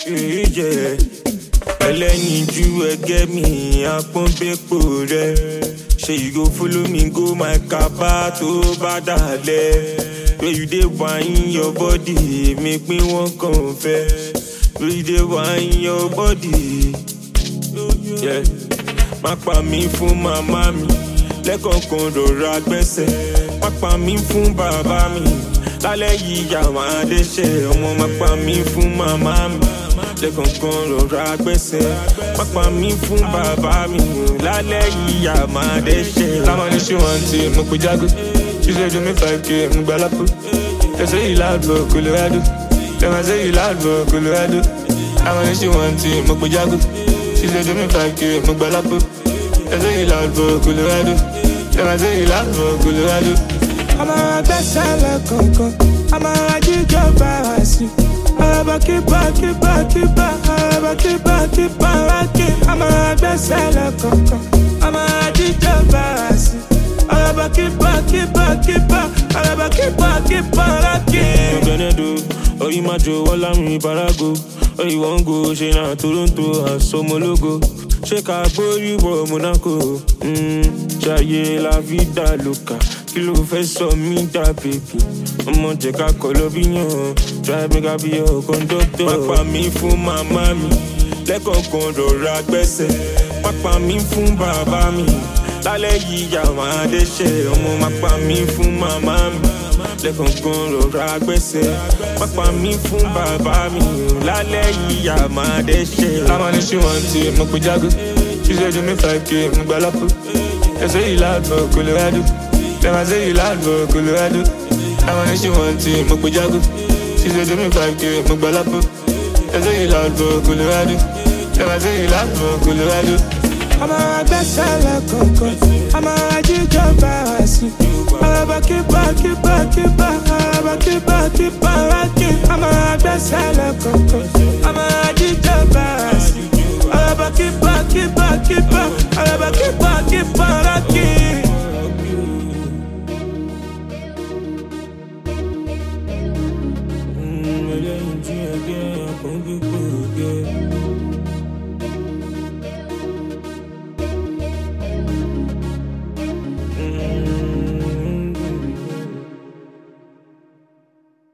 ìjẹ́ ẹlẹ́yinjú ẹgẹ́ mi àpọ́nbẹ́pọ̀ rẹ ṣe you go follow me go my kaba tó bá dalẹ̀ where you dey whine your body make me wan confess where you dey whine your body. Yeah. má pa mí fún màmá mi lẹ́kọ̀ọ̀kan rọra gbẹ́sẹ̀ má pa mí fún bàbá mi lálẹ́ yìí yà máa dẹ́sẹ̀ ọmọ má pa mí fún màmá mi lẹ́kọ̀ọ̀kan rọra gbẹ́sẹ̀ má pa mí fún bàbá mi lálẹ́ yìí yà máa dẹ́sẹ̀. Táwọn ní ṣé wọ́n ti mú pé jágó. Ṣíṣe ju mi five k mú gbà lápò. Ẹsẹ̀ yìí láàbò Colorado. Lẹ́wọ̀n ẹsẹ̀ yìí láàbò Colorado. Táwọn ní ṣé wọ́n ti mú pé jágó. Ṣíṣe ju mi five k mú gbà lápò. Ẹsẹ̀ yìí láàbò Colorado. Lẹ́wọ̀n ẹsẹ̀ yìí láàbò Colorado. ọmọ agbẹ́sẹ̀ lẹ́kọ̀ọ̀kan ọmọ ajíjọ bára sí. ọ̀rọ̀bọ̀ kíbọ̀ kíbọ̀ kíbọ̀ ọ̀rọ̀bọ̀ kíbọ̀ kíbọ̀ rákì. ọmọ agbẹ́sẹ̀ lẹ́kọ̀ọ̀kan ọmọ ajíjọ bára sí. ọ̀rọ̀bọ̀ kíbọ̀ kíbọ̀ kíbọ̀ ọ̀rọ̀bọ̀ kíbọ̀ kíbọ̀ rákì. Benedo, oh you my Joe, all I'm in Parago. Oh you want go, she na Toronto, Asomologo. Ṣé ká gbórí wọ Monaco? Mm, Ṣayé la vida loca. Kí ló fẹ́ sọ mí dà bèbí? Ọmọ jẹ́ ká kọ́ lọ bí yàn. Drive me ká bí ọ̀ kọ́ńdọ́tọ̀. Má pa mí fún màmá mi. Lẹ́kọ̀ọ̀kan rọra gbẹ́sẹ̀. Má pa mí fún bàbá mi. Lálẹ́ yìí yà máa dẹ́sẹ̀. Ọmọ má pa mí fún màmá mi lẹ́kọ̀ọ̀kan rọra gbẹ́sẹ̀ pápá mi fún bàbá mi lálẹ́ yìí yà máa dẹ́sẹ̀. Táwọn ní ṣé wọ́n ti mú pé jágó. Ṣíṣe ju mi five k mú gbà lápò. Ẹsẹ̀ yìí láàbò Colorado. Lẹ́wọ̀n ẹsẹ̀ yìí láàbò Colorado. Táwọn ní ṣé wọ́n ti mú pé jágó. Ṣíṣe ju mi five k mú gbà lápò. Ẹsẹ̀ yìí láàbò Colorado. Lẹ́wọ̀n ẹsẹ̀ yìí láàbò Colorado. ọmọ agbẹ́sẹ̀ lẹ́kọ̀ọ̀kan ọmọ ajíjọ bára sí. ọ̀rọ̀bọ̀ kíbọ̀ kíbọ̀ kíbọ̀ ọ̀rọ̀bọ̀ kíbọ̀ kíbọ̀ rákì. ọmọ agbẹ́sẹ̀ lẹ́kọ̀ọ̀kan ọmọ ajíjọ bára sí. ọ̀rọ̀bọ̀ kíbọ̀ kíbọ̀ kíbọ̀ ọ̀rọ̀bọ̀ kíbọ̀ kíbọ̀ rákì. ẹlẹ́yinjú ẹgẹ́ àpọ́nbẹ́pọ̀ rẹ.